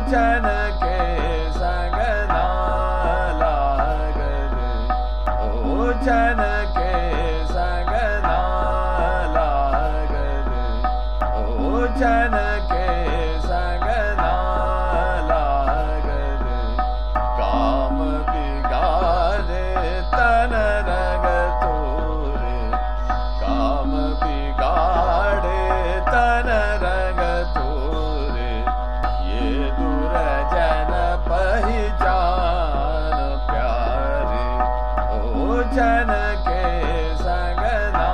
ओछन के संग ना लागल ओछन के संग ना लागल ओछन के संग ना लागल काम बिगाड़े तन रंग तोरे काम बिगाड़े तन रंग तोरे ये दुरजन पहचान प्यारे ओछन के संग ना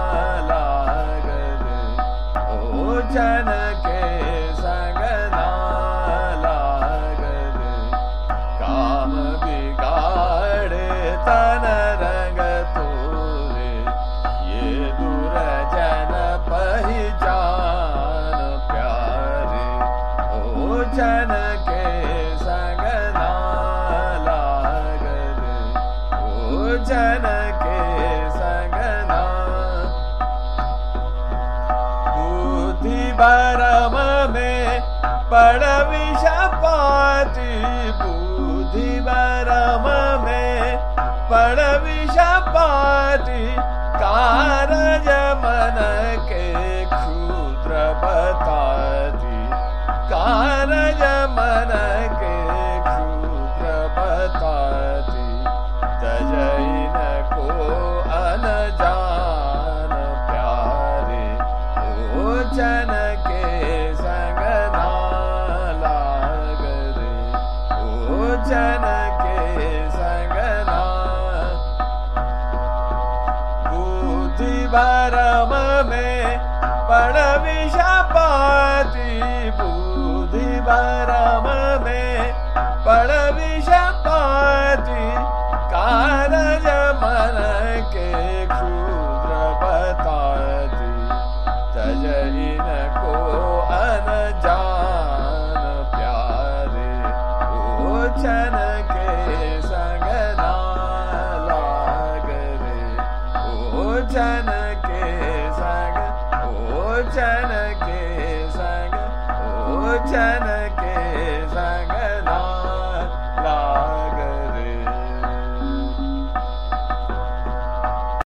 लागल ओछन के संग ना लागल काम बिगाड़े तन रंग तोरे ये दुरजन पहचान प्यारे ओछन के संग ना लागल ओछन के संग ना बुद्धि भरम में पड़ विषपाती बुद्धि भरम में पड़ विषपाती कारज मन के क्षुद्र बताती कारज मन के क्षुद्र बताती तजैन को अनजान प्यारे ओछन के संग ना लागरे ओछन के संग ना बुद्धि भरम में पड़ विषपाती बुद्धि भरम में पड़ विषपाती कारज मन के क्षुद्र बताती तजइन को अनजान प्यारे ओछन के संग ना लागरे ओछन के संग ओछन के संग ओछन के